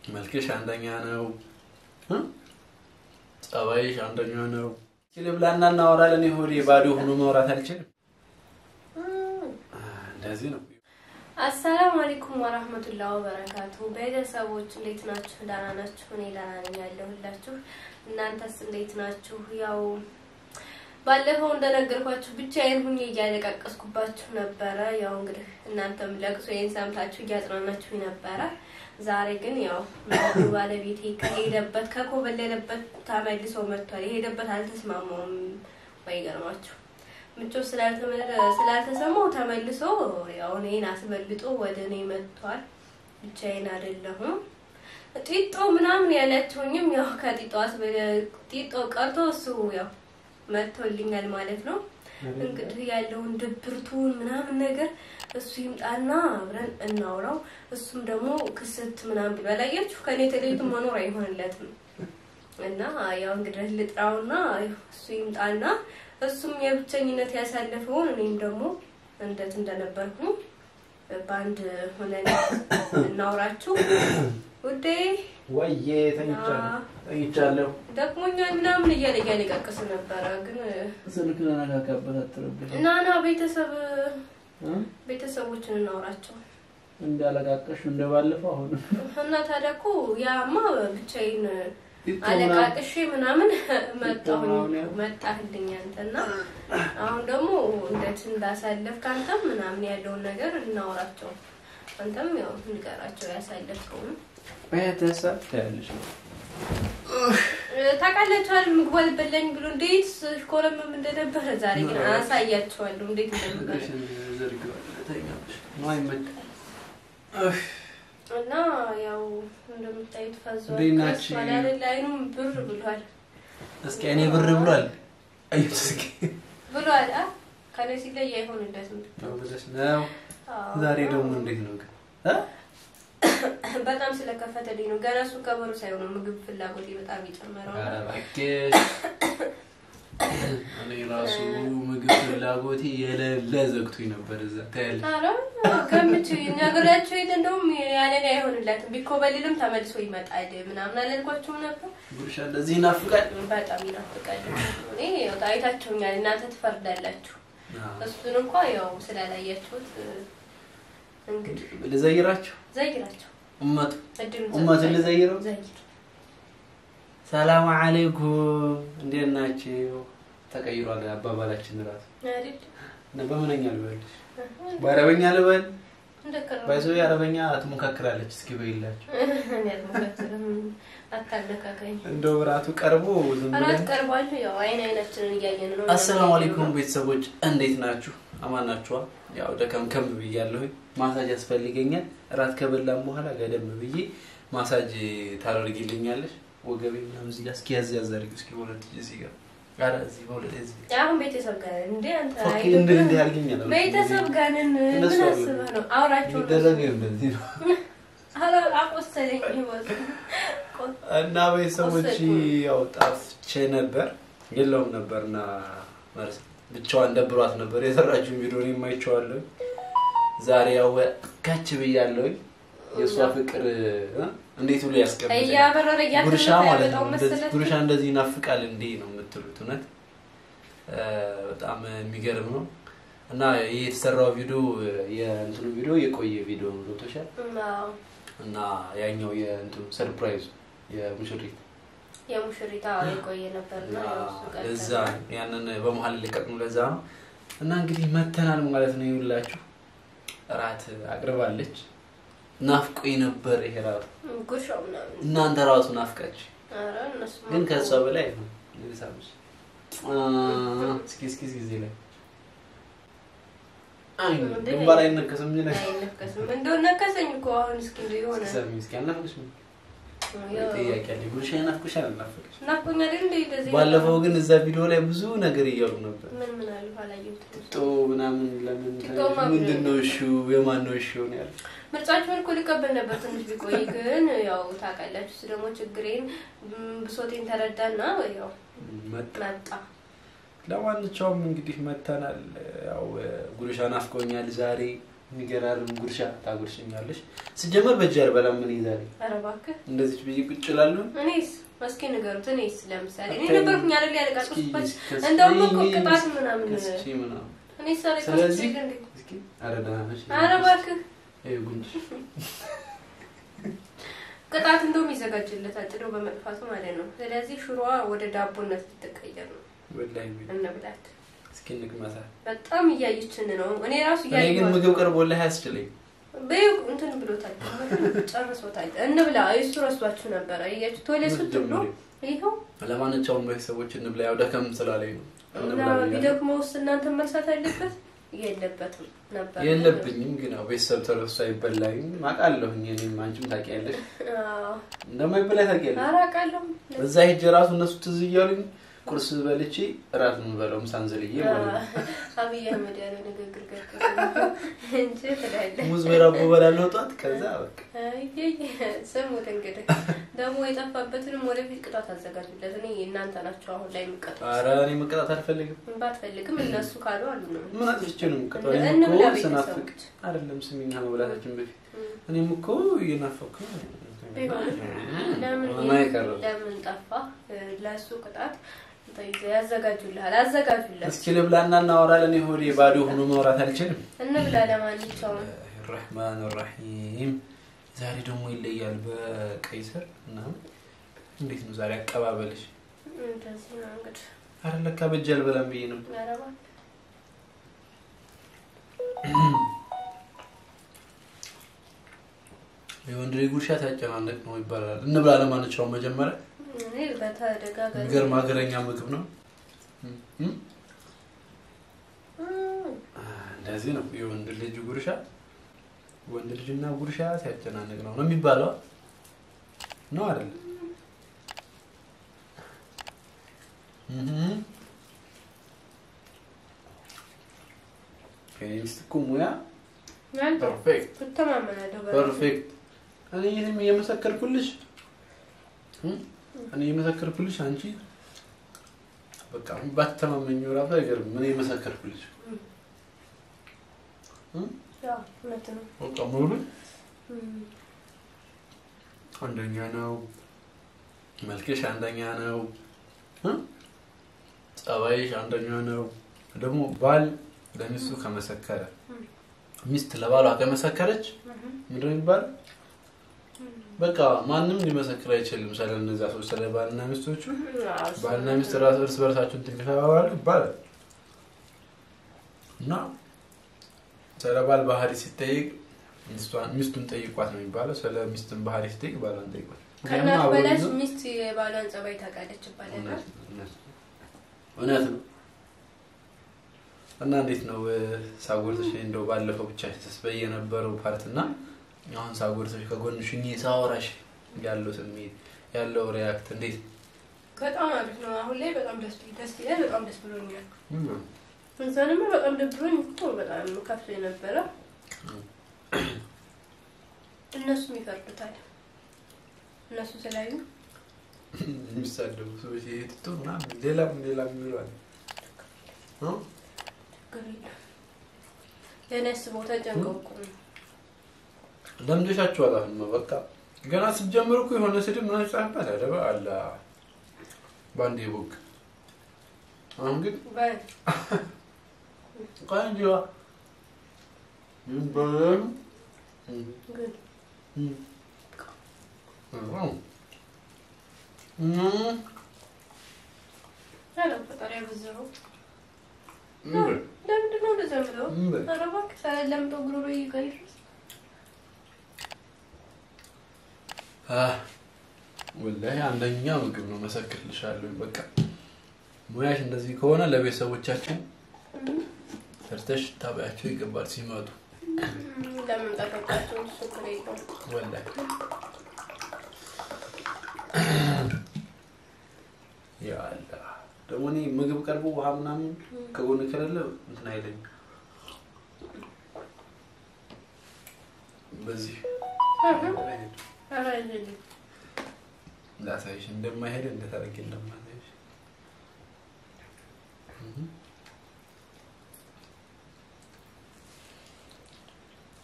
መልክሽ አንደኛ ነው፣ ጸባይሽ አንደኛ ነው። ልብላና እናወራለን። ሆዴ ባዶ ሆኖ ማውራት አልችልም። እንደዚህ ነው። አሰላሙ አለይኩም ወራህመቱላሂ ወበረካቱ። ቤተሰቦች እንዴት ናችሁ? ደህና ናችሁ? እኔ ደህና ነኝ ያለሁላችሁ። እናንተስ እንዴት ናችሁ? ያው ባለፈው እንደነገርኳችሁ ብቻዬን ሁኜ እያለቃቀስኩባችሁ ነበረ። ያው እንግዲህ እናንተም ለቅሶዬን ሰምታችሁ እያጽናናችሁኝ ነበረ። ዛሬ ግን ያው ባለቤቴ ከሄደበት ከኮበለለበት ተመልሶ መጥቷል። የሄደበት አልተስማማውም። ባይገርማችሁ ምቾት ስላልተሰማው ተመልሶ ያው እኔን አስበልጦ ወደ እኔ መጥቷል። ብቻዬን አይደለሁም። ጢጦ ምናምን ያላችሁኝም ያው ከጢጦ ጢጦ ቀርቶ እሱ ያው መጥቶልኛል ማለት ነው። እንግዲህ ያለውን ድብርቱን ምናምን ነገር እሱ ይምጣና አብረን እናውራው። እሱም ደግሞ ክስት ምናምን ብሎ ያላያችሁ ከኔ ተለይቶ መኖር አይሆንለትም እና ያው እንግዲህ ልጥራውና እሱ ይምጣና እሱም የብቸኝነት ያሳለፈውን እኔም ደግሞ እንደት እንደነበርኩ በአንድ ሆነን እናውራችሁ። ውዴ ወዬ ተኝቻለሁ። ደክሞኛል ምናምን እያለ እያለቃቀስ ነበረ። ግን ስልክ ለነካካበት አትረብሽ እና ና ቤተሰብ ቤተሰቦችን እናውራቸው እንዳለቃቀሽ እንደባለፈው አሁን እና ታዲያ እኮ ያማ ብቻዬን አለቃቅሼ ምናምን መጣሁኝ መጣህልኝ አንተና አሁን ደግሞ እንዴት እንዳሳለፍክ አንተም ምናምን ያለውን ነገር እናውራቸው። አንተም ያው ንገራቸው ያሳለፍከውን ቤተሰብ ታያለሽ ነው ታውቃላችኋል። ምግቡ አልበላኝ ብሎ እንዴት ኮረምም እንደነበረ ዛሬ ግን አሳያቸዋለሁ እንዴት እንደነበረ እና ያው እንደምታዩት ፈዟል። እንዴት ናችሁ? ከሷል አይደል? አይኑም ብር ብሏል እስኪ እኔ ብር ብሏል። አዩት እስኪ ብሏል። አ ከኔ ሲለይ አይሆንለትም። ነው ብለሽ ነው። ዛሬ ደግሞ እንዴት ነው ግን እ በጣም ስለከፈተልኝ ነው። ገና እሱ ከበሩ ሳይሆን ምግብ ፍላጎቴ በጣም የጨመረው ኧረ እባክሽ እኔ ራሱ ምግብ ፍላጎቴ የሌለ ዘግቶኝ ነበር። እዛ ታያለሽ። ኧረ ገምቼ ነግሬያቸው የለ እንደውም ያለኔ አይሆንለትም ቢኮበልልም ተመልሶ ይመጣል ምናምን አላልኳቸውም ነበር። ጉርሻ እንደዚህ ይናፍቃል። በጣም ይናፍቃል። እኔ ያው አይታችሁኛል፣ እናንተ ትፈርዳላችሁ። እሱን እንኳ ያው ስላላያችሁት እንግዲህ ልዘይራቸው ዘይራቸው እመቱ እድሉ እመቱን ልዘይረው። ዘይር ሰላም አለይኩም እንዴት ናችሁ? ተቀይሯል አባባላችን ራሱ አይደል እና በምንኛ ልበልሽ? በአረበኛ ልበል? እንደከረው ባይዞ አረበኛ ትሞካክራለች። እስኪ በይላችሁ እኔ አልሞካክርም። አታነካከኝ። እንደው ብራቱ ቀርቦ ዝም አራት ብለን ቀርቧል። ያው አይን አይናችንን እያየን ነው። አሰላሙ አለይኩም ቤተሰቦች እንዴት ናችሁ? አማን ናችኋ? ያው ደከም ከም ብያለሁኝ። ማሳጅ ያስፈልገኛል። እራት ከበላም በኋላ ገደም ብዬ ማሳጅ ታደርጊልኛለሽ? ወገቤ ምናምን እዚህ ጋር እስኪ ያዝ ያዝ አድርጊ እስኪ በሁለት እጅ እዚህ ጋር ኧረ እዚህ በሁለት እዚህ አሁን ቤተሰብ ጋር እንዴ አንተ ፎኪ አይደብርም? እንዲህ እንዲህ አድርጊኛል። ቤተሰብ ጋር ነን። ምን እነሱ አሉ። አስበህ ነው? አውራቸው የሚደረገው እንደዚህ ነው። ኧረ አቆሰለኝ ህይወት እና ቤተሰቦች ያው ጣፍቼ ነበር የለውም ነበርና መርስ ብቻዋን ደብሯት ነበር የሰራችውን ቪዲዮ እኔም አይቼዋለሁ። ዛሬ ያው ከች ብያለሁኝ። የእሷ ፍቅር እ? እንዴት ብሎ ያስቀምጠኝ እያበረረ ጉርሻ እያከረረ ማለት ነው። ያበጣው እንደዚህ መሰለህ። ጉርሻ እንደዚህ ይናፍቃል እንዴ ነው የምትሉት? እውነት እ፣ በጣም የሚገርም ነው። እና ይህ የተሰራው ቪዲዮ የእንትኑ ቪዲዮ የቆየ ቪዲዮ ነው ገብቶሻል። አዎ፣ እና ያኛው የእንትኑ ሰርፕራይዙ የሙሽሪት የሙሽሪታ የቆየ ነበርና ያው እሱ ቀጠለ። ለዛ ያንን በመሀል ሊቀጥሙ ለዛ ነው። እና እንግዲህ መተናል ማለት ነው። ይውላችሁ እራት አቅርባለች። ናፍቆኝ ነበር ይሄ ራሱ ጉርሻው ምናምን እናንተ ራሱ ናፍቃችሁ ኧረ እነሱ ግን ከሷ በላይ ነው። ልሳምሽ እስኪ እስኪ እስኪ እዚህ ላይ አይ ግንባር አይነከስም እንጂ ነገር አይነከስም። እንደው ነከሰኝ እኮ አሁን እስኪ እንደው የሆነ ሰሚ እስኪ አልናፍቅሽም? ያው ጥያቄ አለኝ። ጉርሻ ይናፍቅሻል አልናፍቅሽ? ናፍቆኛል እንደ እንደዚህ ባለፈው ግን እዛ ቪዲዮ ላይ ብዙ ነገር እያሉ ነበር። ምን ምን አሉ አላየሁትም። ጦ ምናምን ለምን ጦማ ምንድን ነው እሺ የማን ነው እሺ ነው ያለው። ምርጫችሁን እኮ ሊቀበል ነበር ትንሽ ቢቆይ፣ ግን ያው ታውቃላችሁ፣ እሱ ደግሞ ችግሬን ም፣ ብሶቴን ተረዳና ያው መጣ መጣ። ለማንኛውም እንግዲህ መተናል። ያው ጉርሻ ናፍቆኛል ዛሬ የሚገራርም ጉርሻ ታጉርሽኛለሽ። ስጀመር በእጅ አልበላም። ምን ይዛል ኧረ እባክህ እንደዚች ብዬ ቁጭ እላለሁ። እኔስ እስኪ ንገሩት። እኔስ ለምሳሌ እኔ አታይም። ነበርኩኝ አይደል እስኪ ያለቃቀስኩበት ከስቼ እንደውም እኮ ቅጣት ምናምን ከስቼ ምናምን እኔ ሳሪ ስለዚህ እንዴ እስኪ ኧረ ደህና ነሽ? ኧረ እባክህ ይኸው ጉንጭ ቅጣት እንደውም ይዘጋጅለታል ጥዶ በመጥፋቱ ማለት ነው። ስለዚህ ሽሮዋ ወደ ዳቦነት ልትቀየር ነው። ወላሂ ቢል እንብላት። እስኪ እንቅመሳት። በጣም እያየችን ነው። እኔ ራሱ እኔ ግን እያየኋት ምግብ ቀርቦልህ አያስችለኝ። በይው እንትን ብሎታል፣ ጨርሶታል። እንብላ። እሱ ረሷችሁ ነበረ እያችሁ ቶሎ ስትብሎ ይኸው ለማንኛውም ቤተሰቦች እንብላ። ያው ደከም ስላለኝ ነው እና እንብላ ብያለሁ። ቢደክሞ ውስጥ እናንተ መልሳት አለበት የለበትም ነበር የለብኝም ግን ያው ቤተሰብ ተረሱ አይበላኝም አውቃለሁኝ። እኔም አንቺም ታውቂያለሽ አዎ። እንደማይበላ ታውቂያለሽ። ኧረ አውቃለሁ። እዛ ሄጄ ራሱ እነሱ ትዝ እያሉኝ ቁርስ በልቼ እራት የምንበላው ምሳን ዝልዬ ማለት ነው። አብይ አህመድ ያለው ንግግር ገርገር እንጂ ትላለህ። ሙዝ በዳቦ በላለሁ ጠዋት። ከዛ በቃ አየይ ስሙት እንግዲህ ደግሞ የጠፋበትንም ወደፊት ቅጣት አዘጋጁለት። እኔ እናንተ ናቸው አሁን ላይ የሚቀጡ ኧረ እኔ መቀጣት አልፈልግም። ባትፈልግም እነሱ ካሉ አሉ ነው ምን አጥፍቼ ነው የምቀጣው? እንደ- እኔም እንብላ እኮ ስናፍቅ ቤተሰቦች። አይደለም ስሚኛ መብላታችን በፊት እም። እኔም እኮ እየናፈኩ ቢሆንም ለምን ምን አይቀርም። ለምን ጠፋ? ለእሱ ቅጣት ያዘጋጁልሃል፣ አዘጋጁለት። እስኪ ልብላና እናወራለን። ሆዴ ባዶ ሆኖ ማውራት አልችልም። እንብላ። ለማንኛውም ራህማን ራሂም ዛሬ ደግሞ ይለያል። በቀይ ስር ምናምን እንዴት ነው ዛሬ አቀባበልሽ? እንደዚህ ነው እንግዲህ አረ ለካ በእጅ አልበላም ብዬ ነው። ኧረ እባክህ የወንድ ልጅ ጉርሻ ሲያጨናንቅ ነው ይባላል። እንብላ ለማንኛውም መጀመሪያ እኔ በተደጋጋሚ የሚገርም ሀገረኛ ምግብ ነው። እም፣ እም። እም፣ እንደዚህ ነው የወንድ ልጅ ጉርሻ። ወንድ ልጅና ጉርሻ ሲያጨናንቅ ነው ነው የሚባለው ነው አይደል? እህ የኔ ሚስት እኮ ሙያ አንተ ፐርፌክት ትተማመናለሁ በራስህ። ፐርፌክት። እኔ ይህንም እየመሰከርኩልሽ እም፣ እኔ እየመሰከርኩልሽ አንቺ በቃ ባትተማመኝ ራሱ አይገርም። እኔ እየመሰከርኩልሽ እም፣ እም፣ ያው እውነት ነው። በቃ ሙሉ እም፣ አንደኛ ነው። መልክሽ አንደኛ ነው። እ? ጸባይሽ አንደኛ ነው። ደግሞ ባል ለሚስቱ ከመሰከረ እም፣ ሚስት ለባሏ ከመሰከረች እም፣ ምንድን ነው የሚባለው? እም። በቃ ማንም ሊመሰክር አይችልም ስለ እነዛ ሰዎች ስለ ባልና ሚስቶቹ። አዎ፣ እሱ ባልና እውነት ሚስት ነው። ራስ እርስ በርሳቸውን እንትን ከተባባሉ ይባላል እና ስለ ባል ባህሪ ሲጠይቅ ሚስቷን- ሚስቱን ጠይቋት ነው የሚባለው። ስለ ሚስትን ባህሪ ሲጠይቅ ባሏን ጠይቋት። ከእናት ምክንያቱም አብሮ በላሽ ይዞ- ሚስት የባሏን ጸባይ ታውቃለች ይባላል። እውነት ነው፣ እውነት ነው። እውነት ነው። እና እንዴት ነው እ፣ ሳጎርሰሽ እንደው ባለፈው ብቻ ተስበይ የነበረው ፓርት እና አሁን ሳጎርሰሽ ከጎንሽ ሆኜ ሳወራሽ ያለው ስሜት ያለው ሪያክት እንዴት በጣም አሪፍ ነው። አሁን ላይ በጣም ደስ ደስ ይላል። በጣም ደስ ብሎኛል። ነው? እዛንማ በጣም ደብሮኝ እኮ በጣም ከፍቶ የነበረ እነሱም ይፈርዱታል። እነሱ ስላዩ የሚሳደቡ ሰዎች ይሄ ትቶ ምናምን ሌላም ሌላም ይሏል። እ? ችግር የለም። ለእኔ አስበው ተጨንቀው እኮ ነው። ለምደሻችኋል። አሁን በቃ ገና ስትጀምሩ እኮ የሆነ ስድብ ምናምን ጻፍበት አደባ አለ በአንድ ቦክ አሁን ግን በል ቆንጆ ይባላል። ግን ኧረ ፈጣሪ ያበዛኸው። ለምንድን ነው እንደዚያ የምለው? ኧረ እባክህ ሳያላምጠው ጉሮሮ ጋር ይድረስ። ወላሂ አንደኛ ምግብ ነው፣ መሰክርልሻለሁ። በቃ ሙያሽ እንደዚህ ከሆነ ለቤተሰቦቻችን ሰርተሽ ታበያቸው ይገባል ሲመጡ። ለምን ጠበቃቸው? እሱ ችግር የለውም። ወላሂ ያ አላህ ደግሞ እኔ ምግብ ቀርቦ ውሃ ምናምን ከጎን ከሌለ እንትን አይለኝም። በዚህ ኧረ አይደለም። ላሳይሽ እንደማይሄድ እንዴት አድርጌ እንደማሳይሽ እህ።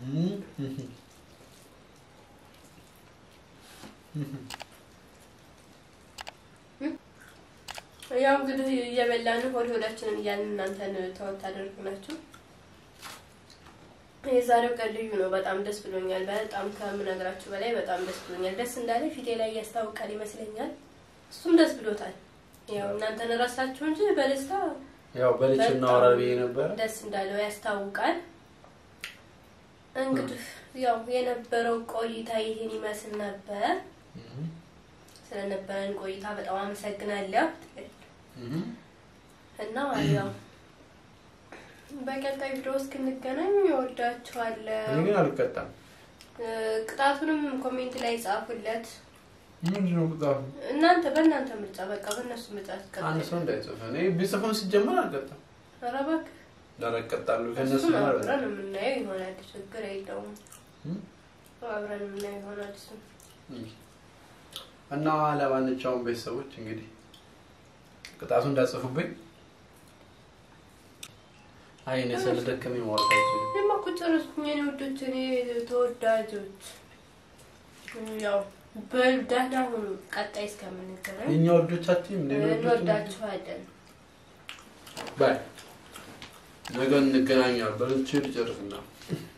ያው እንግዲህ እየበላን ሆድ ሆዳችንን እያልን እናንተን ተወት ታደርጉናችሁ። የዛሬው ቀን ልዩ ነው። በጣም ደስ ብሎኛል። በጣም ከምነግራችሁ በላይ በጣም ደስ ብሎኛል። ደስ እንዳለ ፊቴ ላይ ያስታውቃል ይመስለኛል። እሱም ደስ ብሎታል። ያው እናንተን ረሳችሁ እንጂ በደስታ ያው በልቼ በጣም እናወራል ብዬ ነበር። ደስ እንዳለው ያስታውቃል። እንግዲህ ያው የነበረው ቆይታ ይህን ይመስል ነበር። ስለነበረን ቆይታ በጣም አመሰግናለሁ እና ያው በቀጣይ ቪዲዮ እስክንገናኝ እወዳችኋለሁ። እኔ ግን አልቀጣም። ቅጣቱንም ኮሜንት ላይ ጻፉለት። ምንድን ነው ቅጣቱ? እናንተ በእናንተ ምርጫ በቃ በእነሱ ምርጫ አንድ ሰው እንዳይጽፍ። እኔ ቢጽፉም ሲጀመር አልቀጣም። ኧረ እባክህ ላረቀጣሉ ከእነሱ እሱን ማለት አብረን የምናየው ይሆናል። ችግር የለውም። እም? አብረን የምናየው ይሆናል እሱን እና ለማንኛውም ቤተሰቦች እንግዲህ ቅጣቱ እንዳጽፉብኝ። አይ እኔ ስለደከመኝ ማውራት አልችልም። እኔማ እኮ ጨረስኩኝ። የኔ ወዶች፣ እኔ ተወዳጆች፣ ያው በሉ ደህና ሁኑ። ቀጣይ እስከምንገናኝ የእኛ ወዶቻችን እንደ እንወዳችኋለን። ባይ ነገ እንገናኛለን። በልቼ ልጨርስና